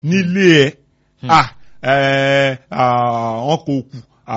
nílé ẹ̀ ah ẹ̀ wọn kò kù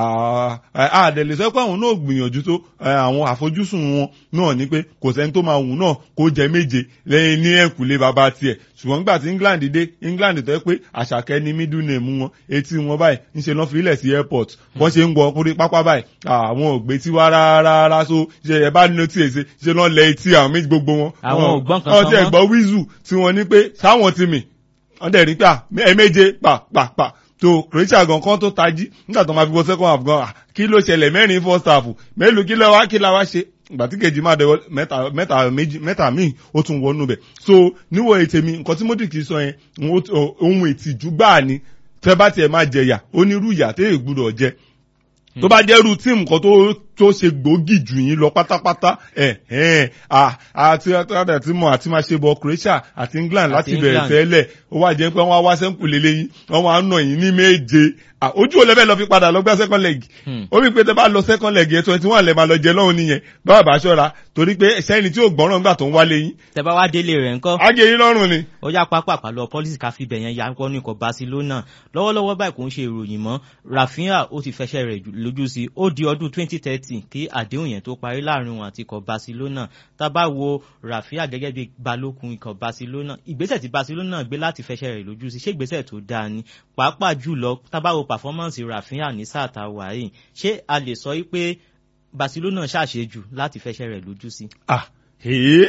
àdẹ̀lẹ̀ sọ pé àwọn náà gbìyànjú tó àwọn àfojúsùn wọn náà ni pé kò sẹ́ni tó máa wù náà kó jẹ méje lẹ́yìn ní ẹ̀kúlé bàbá tiẹ̀ ṣùgbọ́n nígbà tí England dé England tó yẹ pé àṣàkẹ́ ní middle name wọn etí wọn báyìí ń ṣe lọ́ fi ilẹ̀ sí airport wọ́n ṣe ń wọ orí pápá báyìí àwọn ò gbé tí wá rárá so ṣe ẹ bá nínú tí èsè ṣe lọ́ lẹ etí àwọn méjì gbogbo wọn. àwọn ò gbọ́n kankan mọ́. wọ́n ti ẹ̀ gbọ́ wíìzù tí wọ́n ní pé sáwọn ti mì wọ́n dẹ̀ rí pé ẹ méje pàpàpà tó Croatia gan kan tó tají nígbà tó máa fi wọ second half gan kí ló ṣẹlẹ̀ mẹ́rin first half mélòó kí ló wá kí la wá ṣe ìgbà tí kejì máa dẹwọ mẹ́ta mẹ́ta méjì mẹ́ta míì ó tún wọnú bẹ̀ so níwọ̀ ètè mi nǹkan tí Modric sọ yẹn ohun ìtìjú gbáà ni tẹ́ bá tiẹ̀ máa jẹyà onírú ìyà tẹ́ ẹ gbúdọ̀ jẹ tó bá jẹ́rú tíìmù kan tó tó ṣe gbòógì jù yín lọ pátápátá ẹ̀ ẹ̀ àti àti mọ̀ àti máa ṣe bọ̀ Croatia àti England láti bẹ̀rẹ̀ tẹ́lẹ̀ ó wá jẹ́ pé wọ́n wá sẹ́ńkù lélẹ́yìn wọ́n wá nà yín ní méje ojú ò lẹ́bẹ̀ẹ́ lọ fi padà lọ gbá second leg ó rí i pé tẹ bá lọ second leg yẹn twenty one lẹ máa lọ jẹ lọ́hùn nìyẹn báwa bá ṣọ́ra torí pé sẹ́ni tí ò gbọ́ràn gbà tó ń wálé yín. tẹ bá wá délé rẹ̀ ńkọ́. á gé yín lọ́rùn ni. ó yá pápá pàlọ́ pọ́lísì ká fi bẹ̀yẹn ya wọ́n ní ikọ̀ Barcelona lọ́wọ́lọ́wọ́ báyìí kò ń ṣe ìròyìn mọ́ Rafinha ó ti fẹsẹ̀ rẹ̀ lójú sí ó di ọdún twenty thirty kí àdéhùn yẹn tó parí láàrin wọn àti ikọ̀ Barcelona tá bá wo Rafinha gẹ́gẹ́ bí balógun ikọ̀ Barcelona ìgbésẹ̀ tí Barcelona gbé láti fẹsẹ̀ rẹ̀ lójú sí ṣé ìgbésẹ̀ tó dáa ni pàápàá jùlọ tá bá wo performance Rafinha ní sáà tá a wà yìí ṣé a lè sọ pé Barcelona ṣàṣejù láti fẹsẹ̀ rẹ̀ lójú sí. ah ee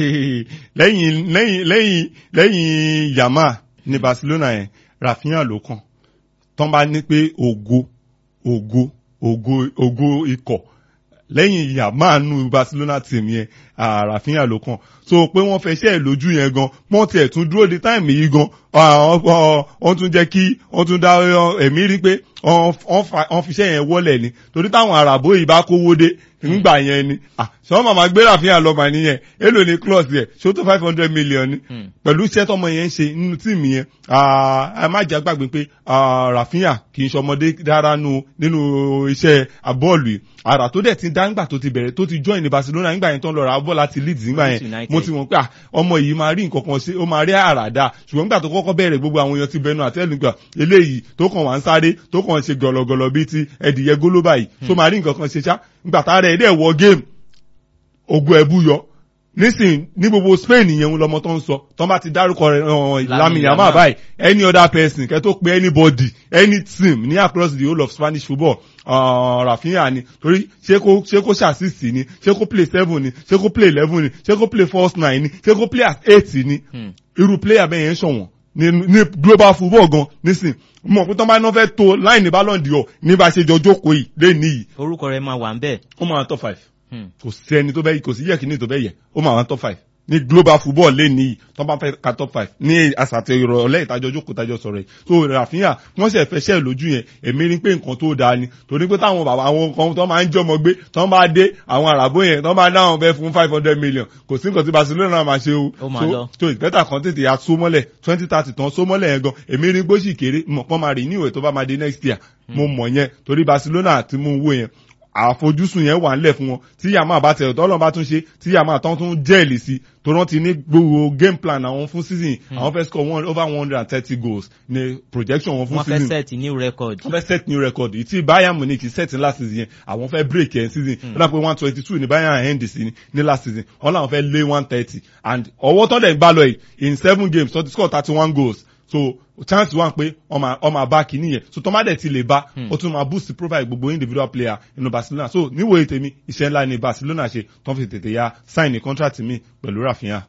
lẹ́yìn lẹ́yìn lẹ́yìn lẹ́yìn Yamal ní Barcelona yẹn Rafinha ló kàn tán bá ní pé ògo ògo ògo ògo ikọ̀ lẹ́yìn Yamal nù Barcelona team yẹn Rafinha ló kàn so pé wọ́n fẹ́ ṣẹ́ ẹ̀ lójú yẹn gan wọ́n tiẹ̀ tún dúró de táìmì yìí gan wọ́n tún jẹ́ kí wọ́n tún dá ẹ̀mí rí pé wọ́n fi ṣẹ́ yẹn wọ́lẹ̀ ni torí táwọn àràbó yìí bá kówó dé nígbà yẹn ni ṣé wọ́n màmá gbé Rafinha lọ́mọ nìyẹn èlò ní clause yẹn ṣó tó five hundred million ni pẹ̀lú iṣẹ́ tọmọ yẹn ń ṣe nínú tíìmù yẹn ẹ má jà gbàgbé pé Rafinha kì í ṣọmọdé dára nínú iṣẹ́ bọ́ọ̀lù yìí àrà tó dẹ̀ ti dá nígbà tó ti bẹ̀rẹ̀ tó ti join ní Barcelona nígbà yẹn tó ń lọ ra bọ́ọ̀lù láti Leeds nígbà yẹn mo ti mọ̀ pé ọmọ yìí máa rí nǹkan kan ṣe ó máa rí àrà dáa ṣùgbọ́n nígbà tó kọ́kọ́ bẹ̀rẹ̀ gbogbo àwọn èèyàn ti bẹnu àtẹ́lù gbà eléyìí tó kàn wá ń sáré tó kàn ṣe gọ̀lọ̀gọ̀lọ̀ bíi ti ẹ̀dìyẹ gólóbà yìí tó máa rí nǹkan kan ṣe ṣá nígbà tá rẹ̀ dẹ̀ wọ géèmù ogun ẹ̀bú yọ nísìn ní gbogbo Spain yẹn lọmọ tó ń sọ tó bá ti dárúkọ rẹ̀ Lamine Yamal báyìí any other person kẹ́ tó pe anybody any team ní across the whole of Spanish football uh, Rafinha ni torí ṣé kó ṣé kó ṣàṣìṣì ni ṣé kó play seven ni ṣé kó play eleven ni ṣé kó play false nine ni ṣé kó play at eight ni irú player bẹ́ẹ̀ yẹn ṣọ̀wọ́n ní ní global football gan nísìn mọ̀ pé tó bá náà fẹ́ tó láìní Ballon d'Or ní bá ṣe jọ jókòó yìí lẹ́ni yìí. orúkọ rẹ̀ máa wà ń bẹ̀. ó máa top five kò sí ẹni tó bẹ́ kò sí yẹ̀kíní tó bẹ́ yẹ ó máa wà top five ní global football lẹ́ni yìí tó bá fẹ́ ka top five ní àsàtẹ̀ ìrọ̀lẹ́ ìtajọ́ jókòó tajọ́ sọ̀rọ̀ yìí so Rafinha wọ́n sì fẹ́ ṣẹ́ lójú yẹn èmi rí pé nǹkan tó dáa ni torí pé táwọn bàbá àwọn kan tó máa ń jọmọ gbé tó bá dé àwọn àràbó yẹn tó bá dáhùn fẹ́ fún five hundred million kò sí nǹkan tí Barcelona máa ṣe o so so ìpẹ́tà kan tètè ya só mọ́lẹ̀ twenty thirty tán só mọ́lẹ̀ yẹn gan èmi rí gbóṣì kéré mọ̀ pọ́n máa rí ní ìwé tó bá máa dé next year mo mọ̀ yẹn torí Barcelona ti mú owó yẹn àfojúsùn yẹn wà ńlẹ̀ fún wọn tí yàmá bá tẹ̀ tọ́lọ́ bá tún ṣe tí yàmá tán tún jẹ́ẹ̀lì sí tó rántí ní gbogbo game plan àwọn fún season àwọn fẹ́ score one over one hundred and thirty goals ní projection wọn fún season wọ́n fẹ́ set new record wọ́n fẹ́ set new record ìtì Bayern Munich set ní last season yẹn àwọn fẹ́ break yẹn season wọ́n dà pé one twenty two ní Bayern end sí ní last season wọ́n làwọn fẹ́ lé one thirty and ọwọ́ tọ́ dẹ̀ ń gbá lọ yìí in seven games tó ti score thirty one goals so chance wà pé ọmọ àbá kìíní yẹn so tọ́mádẹ̀ ti lè bá ó tún máa boost profile gbogbo individual player inú Barcelona so níwòye tèmi iṣẹ́ ńlá ni Barcelona ṣe tó ń fi tètè ya sign ní contract mi pẹ̀lú Rafinha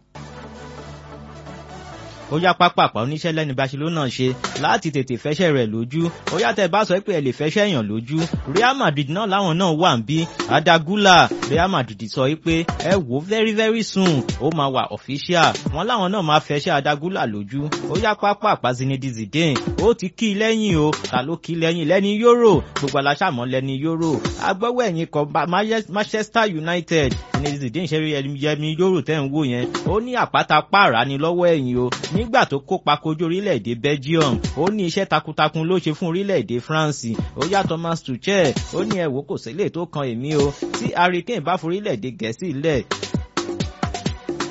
ó yá pápápá oníṣẹ́ lẹ́ni Barcelona ṣe láti tètè fẹ́ṣẹ̀ rẹ̀ lójú ó yá tẹ́ bá sọ pé ẹ lè fẹ́ṣẹ̀ èèyàn lójú Real Madrid náà láwọn náà wà ń bí Adagula Real Madrid sọ pé ẹ wò very very soon ó máa wà official wọn láwọn náà máa fẹ́ṣẹ̀ Adagula lójú ó yá pápápá Zinedine Zidane ó ti kí i lẹ́yìn o ta ló kí i lẹ́yìn lẹ́ni Euro gbogbo aláṣàmọ́ lẹ́ni Euro agbọ́wọ́ ẹ̀yìn kan Manchester United Zinedine Zidane ṣe yẹmi Euro tẹ́ ń wò yẹn ó ní àpáta pààrà ni lọ́wọ́ ẹ̀yìn o nígbà tó kópa kojú orílẹ̀-èdè Belgium ó ní iṣẹ́ takuntakun ló ṣe fún orílẹ̀-èdè France ó yá Thomas Tuchel ó ní ẹ̀wò kò sílẹ̀ tó kan èmi o tí Harry Kane bá forílẹ̀-èdè Gẹ̀ẹ́sì lẹ̀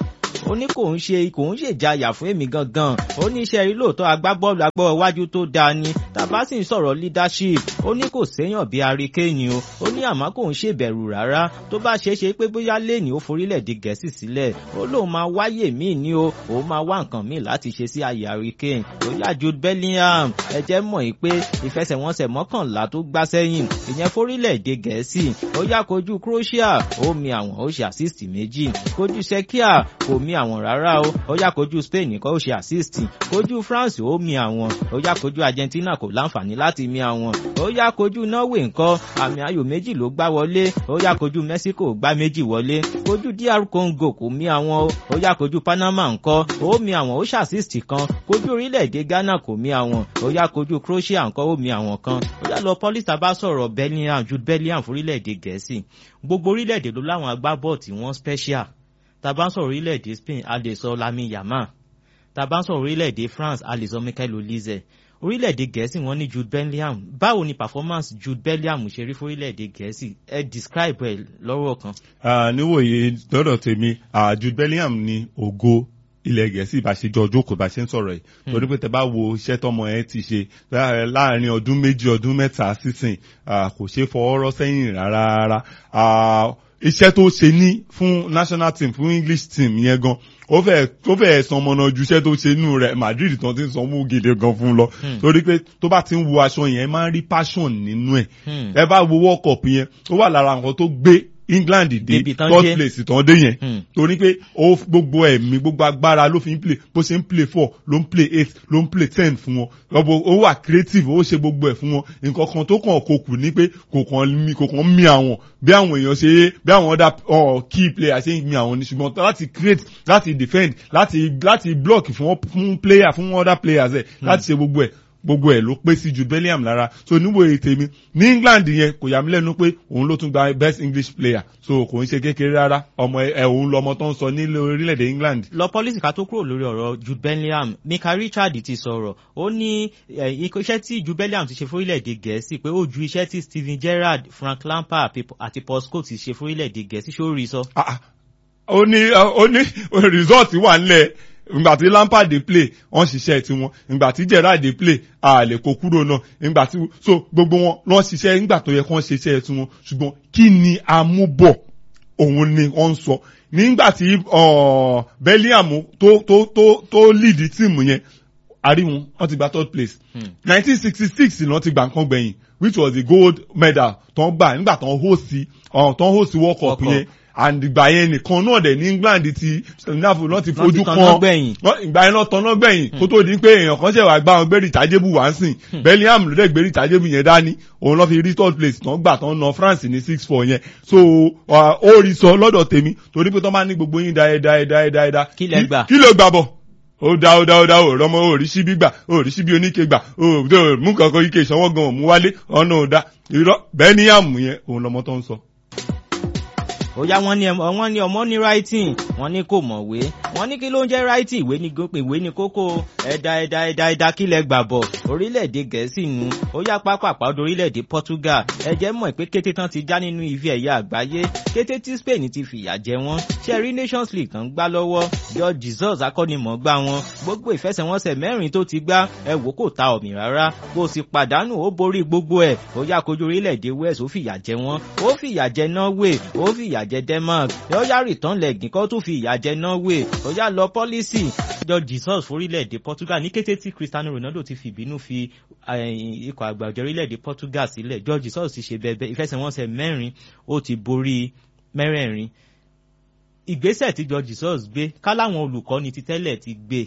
ó ní kò ń ṣe kò ń ṣèjayà fún èmi gangan ó ní iṣẹ́ rí lóòótọ́ agbábọ́ọ̀lù agbọ́ iwájú tó dáa ni tàbá sì ń sọ̀rọ̀ leadership ó ní kò séèyàn bí aríkéyìn o ó ní àmọ́ kò ń ṣèbẹ̀rù rárá tó bá ṣeé ṣe pé bóyá lẹ́ni ó forílẹ̀-èdè gẹ̀ẹ́sì sílẹ̀ ó lóun máa wáyè míì ní o òun máa wá nǹkan míì láti ṣe sí àyè hurricane ó yá Jude Bellingham ẹ jẹ́ mọ̀ yìí pé ìfẹsẹ̀wọnsẹ̀ mọ́kànlá tó gbá sẹ́yìn ìyẹn forílẹ̀-èdè gẹ̀ẹ́sì ó yá kojú Croatia ó mi àwọn ó ṣe assist méjì kojú Czechia kò mi àwọn rárá o ó yá kojú Spain nìkan ó ṣe assist kojú France ó mi àwọn ó yá kojú Argentina kò láǹfààní láti mi àwọn ó yá kojú Norway nǹkan àmì ayò méjì ló gbá wọlé ó yá kojú Mexico gbá méjì wọlé kojú DR Congo kò mí àwọn o ó yá kojú Panama nǹkan ó mi àwọn ó ṣàṣìṣì kan kojú orílẹ̀-èdè Ghana kò mí àwọn ó yá kojú Croatia nǹkan ó mi àwọn kan ó yá lọ pọ́lísà bá sọ̀rọ̀ Bellingham Jude Bellingham fórílẹ̀-èdè Gẹ̀ẹ́sì gbogbo orílẹ̀-èdè ló láwọn agbábọ́ọ̀ tí wọ́n special tá a bá ń sọ̀rọ̀ orílẹ̀-èdè Spain a lè sọ Lamine Yamal tá a bá ń sọ̀rọ̀ orílẹ̀-èdè France a lè sọ Michael Olise orílẹ̀-èdè gẹ̀ẹ́sì wọ́n ní Jude Bellingham báwo ni performance Jude Bellingham ṣe rí fórílẹ̀-èdè gẹ̀ẹ́sì ẹ describe ẹ lọ́rọ̀ kan. níwòye lọ́dọ̀ tèmi Jude Bellingham ni ògo ilẹ̀ gẹ̀ẹ́sì bá ṣe jọ jókòó bá ṣe ń sọ̀rọ̀ yìí torí pé tẹ bá wo iṣẹ́ tọmọ ẹ ti ṣe láàrin ọdún méjì ọdún mẹ́ta sísìn kò ṣe fọwọ́rọ́ sẹ́yìn rárá iṣẹ́ tó ṣe ní fún national team fún English team yẹn gan ó fẹ́ ó fẹ́ san ọmọ náà ju iṣẹ́ tó ṣe nù rẹ̀ Madrid tán ti ń sanwó gidi gan fún lọ torí pé tó bá ti ń wo aṣọ yẹn máa ń rí passion nínú ẹ̀ ẹ bá wo World Cup yẹn ó wà lára nǹkan tó gbé England dé third place tán dé yẹn torí pé ó gbogbo ẹ̀mí gbogbo agbára ló fi ń play bó ṣe ń play four ló ń play eight ló ń play ten fún wọn ọbọ ó wà creative ó ṣe gbogbo ẹ̀ fún wọn nǹkan kan tó kàn kó kù ní pé kò kàn mí kò kàn mí àwọn bí àwọn èèyàn ṣe bí àwọn other key players ṣe ń mí àwọn ní ṣùgbọ́n láti create láti defend láti láti block fún fún player fún other players ẹ̀ láti ṣe gbogbo ẹ̀ gbogbo ẹ ló pé sí Jude Bellingham lára so níwòye tèmi ní England yẹn kò yà mí lẹ́nu pé òun ló tún gba best English player so kò ń ṣe kékeré rárá ọmọ ẹ òun lọmọ tó ń sọ ní orílẹ̀-èdè England. lọ pọ́lísì ká tó kúrò lórí ọ̀rọ̀ Jude Bellingham Mika Richard ti sọ̀rọ̀ ó ní iṣẹ́ tí Jude Bellingham ti ṣe fórílẹ̀-èdè Gẹ̀ẹ́sì pé ó ju iṣẹ́ tí Steven Gerrard Frank Lampard àti Paul Scholes ti ṣe fórílẹ̀-èdè Gẹ̀ẹ́sì ṣó rí sọ. ó ní ó ní result wà nílẹ̀ ìgbà tí Lampard dey play wọ́n ṣiṣẹ́ tiwọn ìgbà tí Gerrard dey play a lè kó kúrò náà ìgbà tí so gbogbo wọn lọ́n ṣiṣẹ́ nígbà tó yẹ kó wọ́n ṣiṣẹ́ tiwọn ṣùgbọ́n kí ni amúbọ̀ òun ni wọ́n ń sọ nígbà tí Bellingham tó tó tó tó lead tíìmù yẹn àríwọn wọ́n ti gba third place nineteen sixty six ni wọ́n ti gbà nǹkan gbẹ̀yìn which was the gold medal tó ń gbà nígbà tó ń host tó ń host World Cup yẹn and ìgbà yẹn nìkan náà dẹ̀ ní England ti Scandinavia náà ti fojú kan ìgbà yẹn náà tọ́nà gbẹ̀yìn kó tó di pé èèyàn kan ṣẹ̀wá gbá wọn gbérí ìtàjébù wá ń sìn Bellingham ló dẹ̀ gbérí ìtàjébù yẹn dání òun lọ́ fi rí third place tán gbà tán na France ní six four yẹn so ó rí sọ lọ́dọ̀ tèmi torí pé tán bá ní gbogbo yín dáẹ dáẹ dáẹ dáẹ dáẹ kí lẹ gbà kí ló gbà bọ̀ ó dá ó dá ó dá ó rọmọ ó rí síbí gbà ó rí síbí oníke gbà ó mú kankan ike ìsanwó gan òmú wálé ọ̀nà ò dá irọ́ Bellingham yẹn òun lọmọ tó ń sọ ó yá wọ́n ní wọ́n ní ọmọ ní writing wọ́n ní kò mọ̀wé wọ́n ní kí ló ń jẹ́ writing ìwé ní gópè ìwé ní kókó ẹ̀dá ẹ̀dá ẹ̀dá ẹ̀dá kílẹ̀ gbàbọ̀ orílẹ̀-èdè gẹ̀ẹ́sì nu ó yá pápápá ọdún orílẹ̀-èdè Portugal ẹ̀jẹ̀ mọ̀ pé kété tán ti já nínú ife ẹ̀yà àgbáyé kété tí Spain ti fìyà jẹ wọ́n ṣẹ́rí Nations League kan gbá lọ́wọ́ George Jesus akọ́nimọ̀ọ́gbá wọn gbogbo ìfẹsẹ̀wọnsẹ̀ mẹ́rin tó ti gbá ẹ wò kò ta ọ̀mì rárá bó sì pàdánù ó borí gbogbo ẹ̀ ó yá kojú orílẹ̀-èdè Wales ó fìyà jẹ wọ́n ó fìyà jẹ Norway ó fìyà jẹ Denmark ó yá return leg kó tún fi ìyà jẹ Norway ó yá lọ pọ́lísì George Jesus forílẹ̀-èdè Portugal ní kété tí Cristiano Ronaldo ti fìbínú fi ikọ̀ àgbà ọ̀jọ̀ orílẹ̀-èdè Portugal sílẹ̀ George Jesus ti ṣe bẹ́ẹ̀ ìfẹsẹ̀wọnsẹ̀ mẹ́rin ó ti borí mẹ́rẹ̀ẹ̀rin ìgbésẹ̀ tí George Jesus gbé káláwọn olùkọ́ni ti tẹ́lẹ̀ ti gbé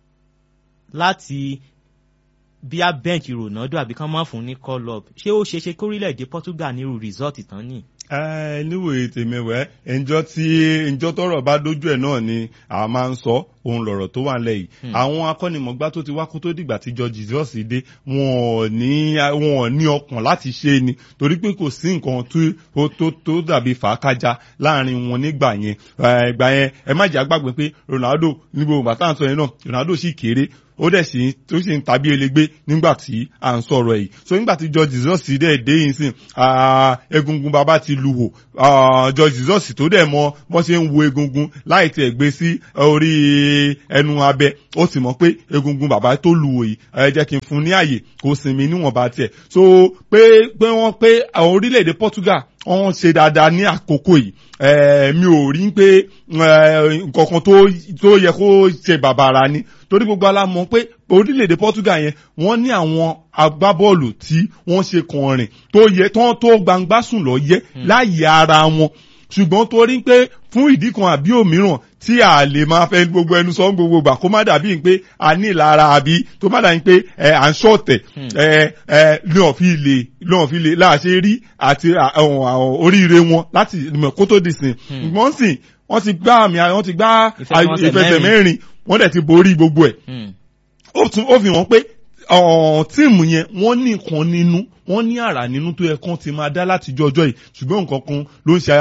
láti bí a bẹ́ǹkì Ronaldo àbí kán má fún ní call up ṣé ó ṣeéṣe kórílẹ̀-èdè Portugal nírú result tán ni. níwòye tèmi wẹ́ ẹnjọ́ tí ẹnjọ́ tọ́rọ̀ bá dójú ẹ̀ náà ni a máa ń sọ òun lọ̀rọ̀ tó wà nílẹ̀ yìí àwọn akọ́nimọ̀gbá tó ti wá kó tó dìgbà tí George Jesus dé wọn ò ní wọn ò ní ọkàn láti ṣe ni torí pé kò sí nǹkan tó tó tó dàbí fàákájà láàrin wọn nígbà yẹn ìgbà yẹn ẹ má jẹ́ àgbàgbé pé Ronaldo níbo bàtà àǹsọ yẹn náà Ronaldo sì kéré ó dẹ̀ sì tó sì ń tàbí elégbé nígbà tí à ń sọ̀rọ̀ yìí so nígbà tí George Jesus dẹ̀ dé yìí sìn egungun bàbá ti lu wò George Jesus tó dẹ̀ mọ bọ́n ṣe ń wo egungun láì tiẹ̀ gbé sí orí ẹnu abẹ ó sì mọ̀ pé egungun bàbá tó lu wò yìí ẹ jẹ́ kí n fún ní àyè kó sinmi níwọ̀nba tiẹ̀ so pé pé wọ́n pé àwọn orílẹ̀-èdè Portugal wọ́n ṣe dáadáa ní àkókò yìí mi ò rí pé nǹkankan tó yẹ kó ṣe bàbàrà ni torí gbogbo alámọ̀ pé orílẹ̀-èdè Portugal yẹn wọ́n ní àwọn agbábọ́ọ̀lù tí wọ́n ṣe kànrìn tó yẹ tán tó gbangba sùn lọ yẹ láàyè ara wọn ṣùgbọ́n torí pé fún ìdí kan àbí òmíràn tí a lè máa fẹ́ gbogbo ẹnu sọ gbogbo gbà kó má dàbí pé a ní ìlara àbí tó má dàbí pé ẹ à ń ṣọ̀tẹ̀ ẹ ẹ lọ́n fi lè lọ́n fi lè láàṣẹ rí àti oríire wọn láti kó tó di sìn ṣùgbọ́n sìn wọ́n ti gbá àmì wọ́n ti gbá ìfẹsẹ̀ mẹ́rin wọ́n dẹ̀ ti borí gbogbo ẹ̀ ó fi hàn pé tíìmù yẹn wọ́n ní nǹkan nínú wọ́n ní àrà nínú tó yẹ kán ti máa dá láti jọjọ́ yìí ṣùgbọ́n nǹkan kan ló ń ṣe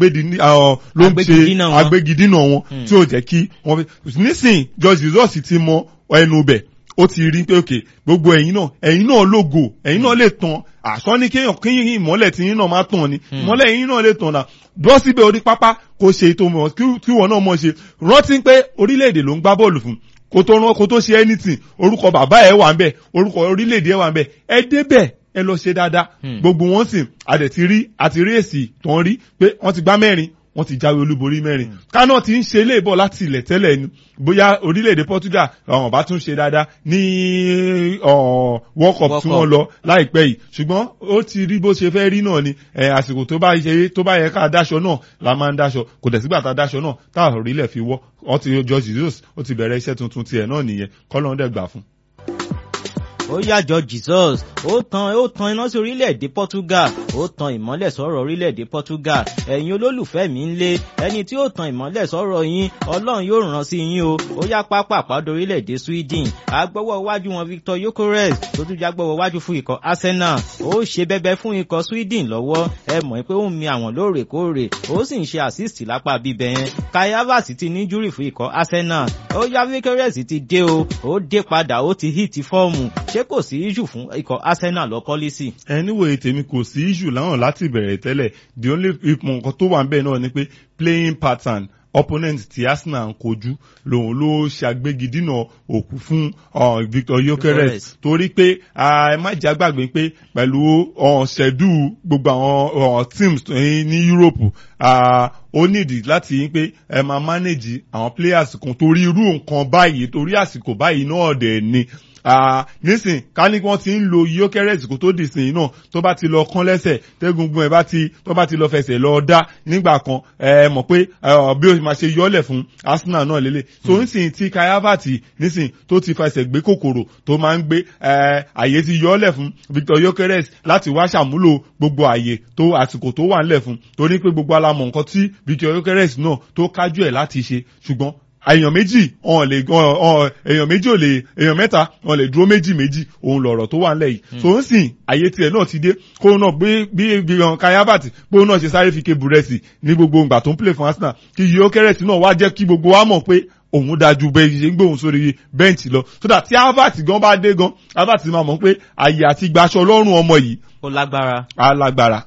ló ń ṣe agbégidínà wọn tí ò jẹ́ kí wọ́n fi nísìn George Jesus ti mọ ẹnu bẹ̀ ó ti rí pé òkè gbogbo ẹ̀yin náà ẹ̀yin náà lógo ẹ̀yin náà lè tàn àṣọ ní kéèyàn kéèyàn ìmọ́lẹ̀ tí yín náà máa tàn ni ìmọ́lẹ̀ yín náà lè tàn náà dúró síbẹ̀ orí pápá kó ṣe ètò mọ̀ kí wọ́n náà mọ̀ ṣe rántí pé orílẹ̀-èdè ló ń gbá bọ́ọ̀lù fún kó tó rán kó tó ṣe anything orúkọ bàbá ẹ wà ń bẹ orúkọ orílẹ̀-èdè ẹ wà ń bẹ ẹ débẹ̀ ẹ lọ ṣe dáadáa gbogbo wọn sì àdẹ̀ ti rí àti rí èsì tó ń rí pé wọ́n ti gbá mẹ́rin wọ́n ti jáwé olúborí mẹ́rin kánò ti ń ṣe ilé ìbọ̀ láti ilẹ̀ tẹ́lẹ̀ ni bóyá orílẹ̀-èdè Portugal àwọn bá tún ṣe dáadáa ní World Cup tí wọ́n lọ láìpẹ́ yìí ṣùgbọ́n ó ti rí bó ṣe fẹ́ rí náà ni àsìkò tó bá ṣe tó bá yẹ ká dáṣọ náà la máa ń dáṣọ kò dẹ̀ sígbà tá a dáṣọ náà tá a orílẹ̀ fi wọ́ ọ ti George Jesus ó ti bẹ̀rẹ̀ iṣẹ́ tuntun tiẹ̀ náà nìyẹn kọ́lọ́n dẹ̀ gbà fún ó yàjọ Jesus ó tan ó tan iná sí orílẹ̀-èdè Portugal ó tan ìmọ́lẹ̀ sọ̀rọ̀ orílẹ̀-èdè Portugal ẹ̀yin olólùfẹ́ mi ń lé ẹni tí ó tan ìmọ́lẹ̀ sọ̀rọ̀ yín Ọlọ́run yóò ràn sí yín o ó yá pápá àpàdé orílẹ̀-èdè Sweden agbọ́wọ́ iwájú wọn Victor Gyökeres tó tún jágbọ́wọ́ iwájú fún ikọ̀ Arsenal ó ṣe bẹbẹ fún ikọ̀ Sweden lọ́wọ́ ẹ mọ̀ pé ó ń mi àwọn lóòrèkóòrè ó sì ń ṣe assist lápá bíbẹ̀ yẹn Kai Havertz ti ní júrì fún ikọ̀ Arsenal ó yá Gyökeres ti dé o ó dé padà ó ti hit fọ́ọ̀mù ṣé kò sí issue fún ikọ̀ Arsenal lọ pọ́lísì. anyway tèmi kò sí issue láwọn láti bẹ̀rẹ̀ tẹ́lẹ̀ the only nǹkan tó wà ń bẹ̀ náà ni pé playing pattern opponent tí Arsenal ń kojú lòun ló ṣàgbégidínà òkú fún Victor Gyökeres torí pé ẹ má jẹ́ àgbàgbé pé pẹ̀lú ṣẹ̀dú gbogbo àwọn teams ní Europe ó nídìí láti yín pé ẹ máa manage àwọn players kan torí irú nǹkan báyìí torí àsìkò báyìí náà dẹ̀ ni nísìn ká ní wọ́n ti ń lo Gyökeres kó tó dìsìn náà tó bá ti lọ kán lẹ́sẹ̀ tẹ́gungun ẹ̀ bá ti tó bá ti lọ fẹsẹ̀ lọ dá nígbà kan ẹ mọ̀ pé bí o máa ṣe yọ́lẹ̀ fún Arsenal náà lélẹ̀ so nísìn tí Kai Havertz nísìn tó ti fẹsẹ̀ gbé kòkòrò tó máa ń gbé àyè ti yọ́lẹ̀ fún Victor Gyökeres láti wá ṣàmúlò gbogbo àyè tó àsìkò tó wà ńlẹ̀ fún torí pé gbogbo alamọ̀ nǹkan tí Victor Gyökeres náà tó kájú ẹ̀ láti ṣe ṣùgbọ́n èèyàn méjì ọ̀n lè èèyàn méjì ò lè èèyàn mẹ́ta ọ̀n lè dúró méjì méjì òun lọ̀rọ̀ tó wà ńlẹ̀ yìí so ń sìn àyè tiẹ̀ náà ti dé kó náà bí bí gbìyànjú Kai Havertz pé òun náà ṣe sáré fi ké búrẹ́sì ní gbogbo ìgbà tó ń play fún Arsenal kí Gyökeres náà wá jẹ́ kí gbogbo wa mọ̀ pé òun dájú bẹ́ẹ̀ ṣe ń gbóhùn sórí bẹ́ǹchì lọ so that tí Havertz gan bá dé gan Havertz máa mọ̀ pé àyè àti gbaṣọ lọ́rùn ọmọ yìí. ó lágbára. á lágbára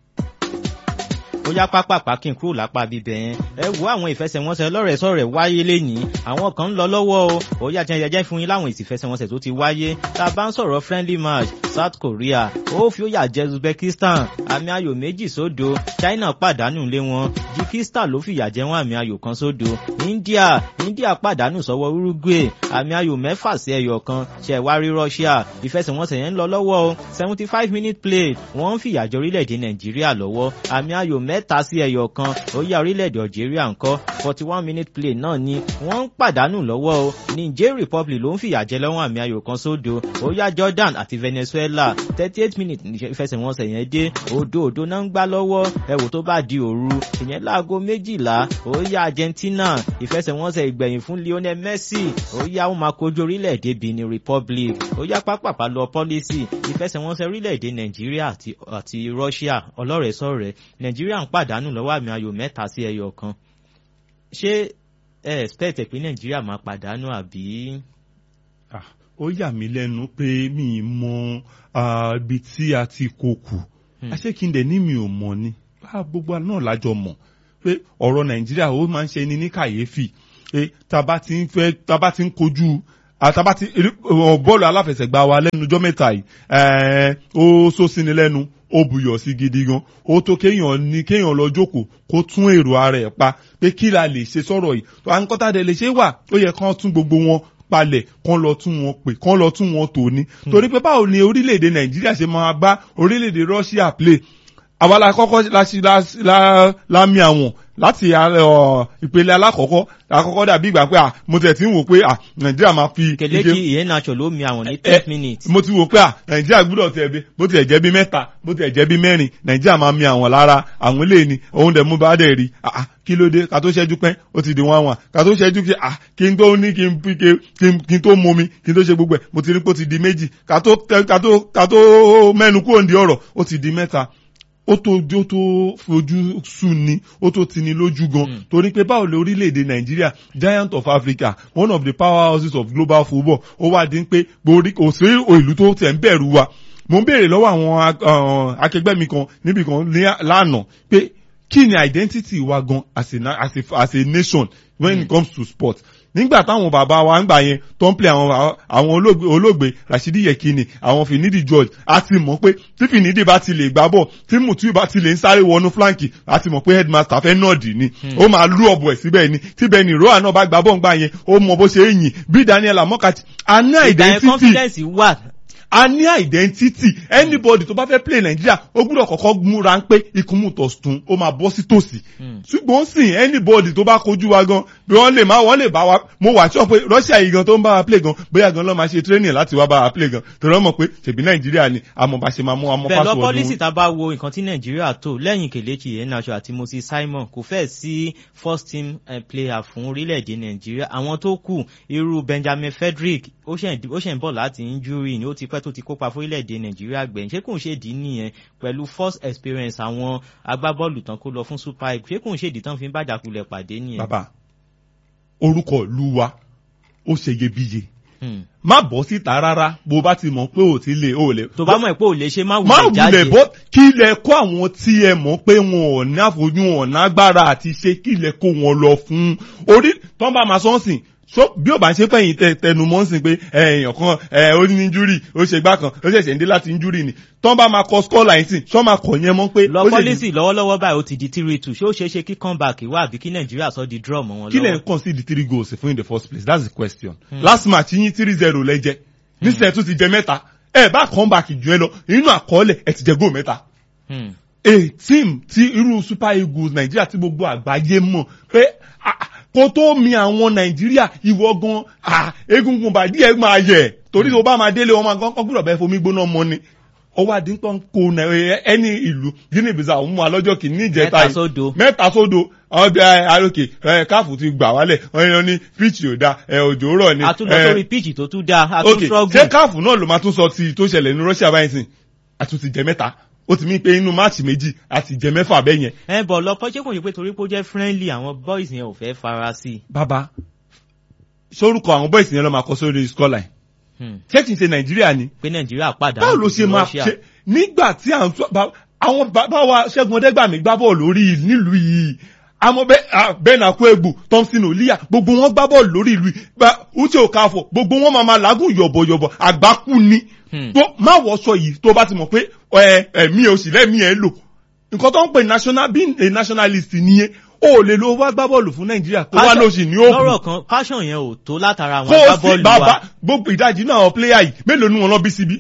ó yá pápápá kí n kúrò lápá bíbẹ̀ yẹn ẹ wo àwọn ìfẹsẹ̀wọnsẹ̀ lọ́rẹ̀ sọ̀rẹ̀ wáyé lẹ́nìí àwọn kan ń lọ lọ́wọ́ o ó yá jẹ́ jẹ́ fún yín láwọn ìfẹsẹ̀wọnsẹ̀ tó ti wáyé tá a bá ń sọ̀rọ̀ friendly match South Korea ó fi ó yà jẹ Uzbekistan àmì ayò méjì sódo China pàdánù lé wọn Tajikistan ló fìyà jẹ wọn àmì ayò kan sódo India India pàdánù sọ́wọ́ Uruguay àmì ayò mẹ́fà sí ẹyọ kan ṣẹ̀wárí Russia ìfẹsẹ̀wọnsẹ̀ yẹn ń lọ lọ́wọ́ o seventy five minute play wọ́n ń fìyà jẹ orílẹ̀-èdè Nàìjíríà lọ́wọ́ àmì ayò mẹ́ta sí ẹyọ kan ó yá orílẹ̀-èdè Algeria ńkọ́ forty one minute play náà ni wọ́n ń pàdánù lọ́wọ́ o Niger Republic ló ń fìyà jẹ lọ́wọ́ àmì ayò kan sódo ó yá Jordan àti Venezuela thirty eight minutes ìfẹsẹ̀wọnsẹ̀ yẹn dé òdo òdo náà ń gbá lọ́wọ́ ẹ̀wò tó bá di òru ìyẹn láago méjìlá ó yá Argentina ìfẹsẹ̀wọnsẹ̀ ìgbẹ̀yìn fún Lionel Messi ó yá ó máa kojú orílẹ̀-èdè Benin Republic ó yá pápápá lọ pọ́lísì ìfẹsẹ̀wọnsẹ̀ orílẹ̀-èdè Nàìjíríà àti, àti Russia ọlọ́rẹ̀ẹ́sọ̀rẹ́ Nàìjíríà ń pàdánù lọ́wọ́ àmì ayò mẹ́ta sí ẹyọ kan ṣé ẹ expect pé Nàìjíríà máa pàdánù àbí. Ah, ó yà mí lẹ́nu pé mi ì mọ ah, ibi tí a ti kó kù àṣekíndẹ̀ ní mi ò mọ̀ ni bá gbogbo náà lájọ mọ̀ pé ọ̀rọ̀ Nàìjíríà ó máa ń ṣe ni ní kàyéfì pé taba ti ń fẹ́ taba ti ń kojú àtàbá ti bọ́ọ̀lù aláfẹsẹ̀gbá wa lẹ́nu ọjọ́ mẹ́ta yìí ẹ̀ẹ́ ó sósini lẹ́nu ó buyọ̀ sí gidi gan ó tó kéèyàn ní kéèyàn lọ jókòó kó tún èrò ara ẹ̀ pa pé kí la lè ṣe sọ̀rọ̀ yìí tó à ń kọ́tà dẹ̀ lè ṣe wà ó yẹ kán tún gbogbo wọn palẹ̀ kán lọ tún wọn pè kán lọ tún wọn tò ní. torí pé báwo ni orílẹ̀-èdè Nàìjíríà ṣe máa bá orílẹ̀-èdè Russia play àwa la kọ́kọ́ la mi àwọn láti ìpele alákọ̀ọ́kọ́ àkọ́kọ́ dàbí ìgbà pé mo tẹ̀ tí ń wò pé nàìjíríà máa fi. kèlékì ìyẹn nacho ló mi àwọn ní ten minutes. mo ti wò pé nàìjíríà gbúdọ̀ tẹ̀ bí bó tilẹ̀ jẹ́ bí mẹ́ta bó tilẹ̀ jẹ́ bí mẹ́rin nàìjíríà máa mi àwọn lára àwọn ilé ni òun dẹ̀ mú bá dẹ̀ rí kí ló dé ká tó ṣẹ́jú pẹ́ ó ti di wọ́n wà ká tó ṣẹ́jú pé kí n tó ní kí n kí n tó momi kí n tó ṣe gbogbo ẹ̀ mo ti rí pé ó ti di méjì ká tó mẹ́nu kúrò ní ọ̀rọ̀ ó ti di mẹ́ta ó tó ó tó fojú sùn ni ó tó tini lójú gan mm. torí pé báwo lè orílẹ̀-èdè nàìjíríà giant of africa one of the powerhouses of global football ó wá dín pé borí kò sí ìlú tó tẹ̀ ń bẹ̀rù wa mo ń béèrè lọ́wọ́ àwọn akẹgbẹ́ mi kan níbi kan lánàá pé kí ni identity wa gan as a, as a, as a nation when mm. it comes to sport nígbà táwọn bàbá wa ń gbà yẹn tó ń play àwọn àwọn olóògbé Rashidi Yekini àwọn Finidi George a ti mọ̀ pé tí Finidi bá ti lè gbá bọ̀ tí Mutiu bá ti lè ń sáré wọnú flanki a ti mọ̀ pé headmaster fẹ́ nọ́ọ̀dì ni ó máa lú ọ̀bọ̀ ẹ̀ síbẹ̀ ni tí Benny Roa náà bá gbá bọ̀ ń gbà yẹn ó mọ bó ṣe é yìn bí Daniel Amokati a ní identity confidence wà a ní identity anybody tó bá fẹ́ play Nàìjíríà ó gbúdọ̀ kọ́kọ́ múra ń pé ìkúmùtọ̀sùn ó máa bọ́ sí tòsí ṣùgbọ́n sìn anybody tó bá kojú wa gan bí wọ́n lè má wọ́n lè bá wa mo wà sọ pé Russia yìí gan tó ń bá wa play gan bóyá gan ló máa ṣe training láti wá bá wa play gan torí wọ́n mọ̀ pé ṣèbí Nàìjíríà ni àmọ́ bá ṣe máa mú àmọ́ password. bẹ́ẹ̀ lọ pọ́lísì tá a bá wo nǹkan tí Nàìjíríà tó lẹ́yìn Kelechi Iheanacho àti Moses Simon kò fẹ́ sí first team player fún orílẹ̀-èdè Nàìjíríà àwọn tó kù irú Benjamin Frederick ó ṣẹ̀ ń bọ̀ láti injury ni ó ti pẹ́ tó ti kópa fún orílẹ̀-èdè Nàìjíríà gbẹ̀yìn ṣé kò ń ṣèdí nìyẹn pẹ̀lú first experience àwọn agbábọ́ọ̀lù tán kó lọ fún Super Eagles ṣé kò ń ṣèdí tán fi ń bàjàkulẹ̀ pàdé nìyẹn. bàbá orúkọ ìlú wa ó ṣe iyebíye má bọ́ síta rárá bó bá ti mọ̀ pé ò ti lè ò lè. tó bá mọ̀ pé ò lè ṣe má má wulẹ̀ jáde. wulẹ̀ bọ́ kí ilẹ̀ kó àwọn tí ẹ mọ̀ pé wọn ò ní àfojú wọn ò nágbára àti ṣe kí ilẹ̀ kó wọn lọ fún orí tó ń bá máa sọ́ọ̀sìn so bí o bá ń ṣe fẹ̀yìn tẹ tẹnu mọ́ sí pé èèyàn kan ẹ ó ní injúrì ó ṣe gbá kan ó ṣẹ̀ṣẹ̀ ń dé láti injúrì ni tọ́ bá máa kọ score line sí ṣọ́ máa kọ̀ yẹn mọ́ pé. lọ pọ́lísì lọ́wọ́lọ́wọ́ báyìí ó ti di three two ṣé ó ṣeé ṣe kí comeback wá àbí kí nàìjíríà sọ di draw mọ́ wọn lọ́wọ́. kí lẹ̀ ń kàn sí di three goals fún in the first place that's the question. Hmm. last match yín three zero lẹ́jẹ̀ nísìnyẹn tún ti jẹ mẹ́ta ẹ bá comeback jù ẹ lọ inú àkọọ́lẹ̀ ẹ ti jẹ goal mẹ́ta. a team ti irú super eagles nàìjíríà tí gbogbo àgbáyé mọ̀ pé kó tó mi àwọn nàìjíríà ìwọ gan egungun bàdí ẹ máa yẹ torí tó bá máa délé wọn máa kọ́ gbúdọ̀ bẹ́ẹ̀ fomi gbóná mọ́ ni ọwọ́ àdínkàn kó ẹni ìlú guinea bissau mú wa lọ́jọ́ kìíní ìjẹta yìí mẹ́ta sódò àwọn bí arókè káàfù ti gbà wálẹ̀ wọ́n ní píìchì ò da òjò rọ̀ ni. àtúntò sórí píìchì tó tún dáa àtúntò struggle. ṣé káàfù náà ló máa tún sọ ti tó ṣẹlẹ̀ ní Russia báyìí sìn àtúntì jẹ mẹ́ta ó ti mí pé inú máàcì méjì àti jẹ mẹ́fà bẹ́ẹ̀ yẹn. ẹ bọ̀ lọ pọ́ṣẹ́ kò ní pé torí pé ó jẹ́ friendly àwọn boys yẹn ò fẹ́ fara sí i. bàbá sórúkọ àwọn boys yẹn lọ máa kọ sórí scoreline. ṣé kì í ṣe nàìjíríà ni. pé nàìjíríà padà báwo ló ṣe máa ṣe nígbà tí àwọn bàbá wa ṣẹ́gun ọdẹ́gbàmí gbá bọ́ọ̀lù lórí nílùú yìí àmọ́ bẹ́ẹ̀ náà kó egbò Thompson Olia gbogbo wọn gbá bọ́ọ̀lù lórí ìlú uche okafo gbogbo wọn máa ma làágùn yọ̀bọ̀yọ̀bọ̀ àgbákù ni tó má wọṣọ yìí tó bá ti mọ̀ pé ẹ̀mí ẹ̀ òsì lẹ́mí ẹ̀ lò nǹkan tó ń pè national being a nationalist nìyẹn o lè lo wá gbá bọ́ọ̀lù fún nàìjíríà kó wá lóṣì ní òkú. lọ́rọ̀ kan passion yẹn ò tó látara àwọn agbábọ́ọ̀lù wa. kó o sì bàbá gbogbo ìdajì náà pléyà yìí mélòó ni wọn lọ bí síbí.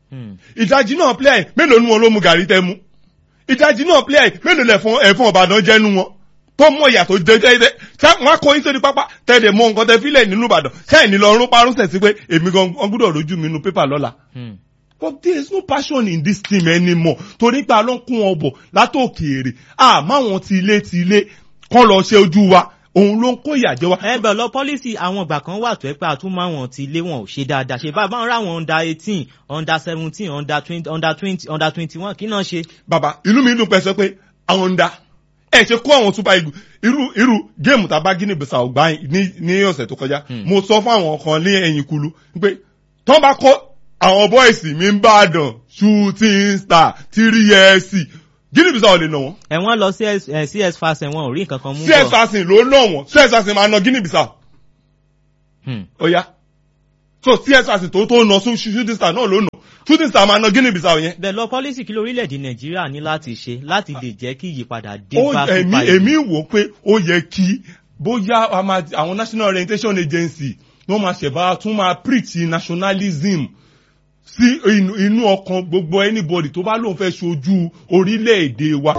ìdajì náà pléyà yìí mélòó ni wọn ló mu gàrí tẹ mu. ìdajì náà pléyà yìí mélòó lẹ fún ẹ̀fọn ọ̀bàdàn jẹ́nu wọn tó mọ ìyàtọ̀ jẹjẹrẹ ṣé wọn kọ yín sórí pápá tẹ̀lé mọ nǹkan tẹ fílẹ̀ nínú ìbàdàn ṣé ẹ̀ ní lọ rún parún sẹ̀ sí pé èmi gan gbúdọ̀ rojú mi nu pépà lọ́la but there is no passion in this team anymore torí pé a ló ń kún wọn bọ̀ látòkèèrè àmọ́ àwọn ti ilé ti ilé kọ́ lọ ṣe ojú wa òun ló ń kó ìyàjẹ́ wa. ẹ bẹ̀ lọ pọ́lísì àwọn ìgbà kan wà tó ẹ pé àtúmọ̀ àwọn ti ilé wọn ò ṣe dáadáa ṣe bá báwọn ráwọn under eighteen under seventeen under twenty under twenty under twenty one kí náà ṣe. bàbá inú mi dùn pẹ́ sọ pé àwọn ń da ẹ ṣe kó àwọn super eagles irú irú géèmù tá a bá Guinea Bissau gbá ní ní ọ̀sẹ̀ tó kọjá mo sọ fún àwọn kan ní ẹ̀yìn kulu pé tọ́ bá kọ́ àwọn bọ́ìsì mi ń bá dàn shooting star three years Guinea Bissau lè nà wọ́n. ẹ̀wọ̀n lọ CS eh, CS Fasen wọn ò rí nǹkan kan mú CS Fasen ló nà wọ́n CS Fasen máa nà Guinea Bissau. Hmm. ó yá so CS Fasen tó tó nà shooting star náà ló nà shooting star máa nà Guinea Bissau yẹn. bẹ́ẹ̀ lọ pọ́lísì kí lórílẹ̀‐èdè Nàìjíríà ní láti ṣe láti lè jẹ́ kí ìyípadà dé ó bá èmi Super èmi Eagles. wò pé ó yẹ kí bóyá a máa- àwọn national orientation agency wọ́n máa ṣẹ̀bá tún máa preach nationalism sí inú inú ọkàn gbogbo anybody tó bá lóun fẹ́ ṣojú orílẹ̀-èdè wa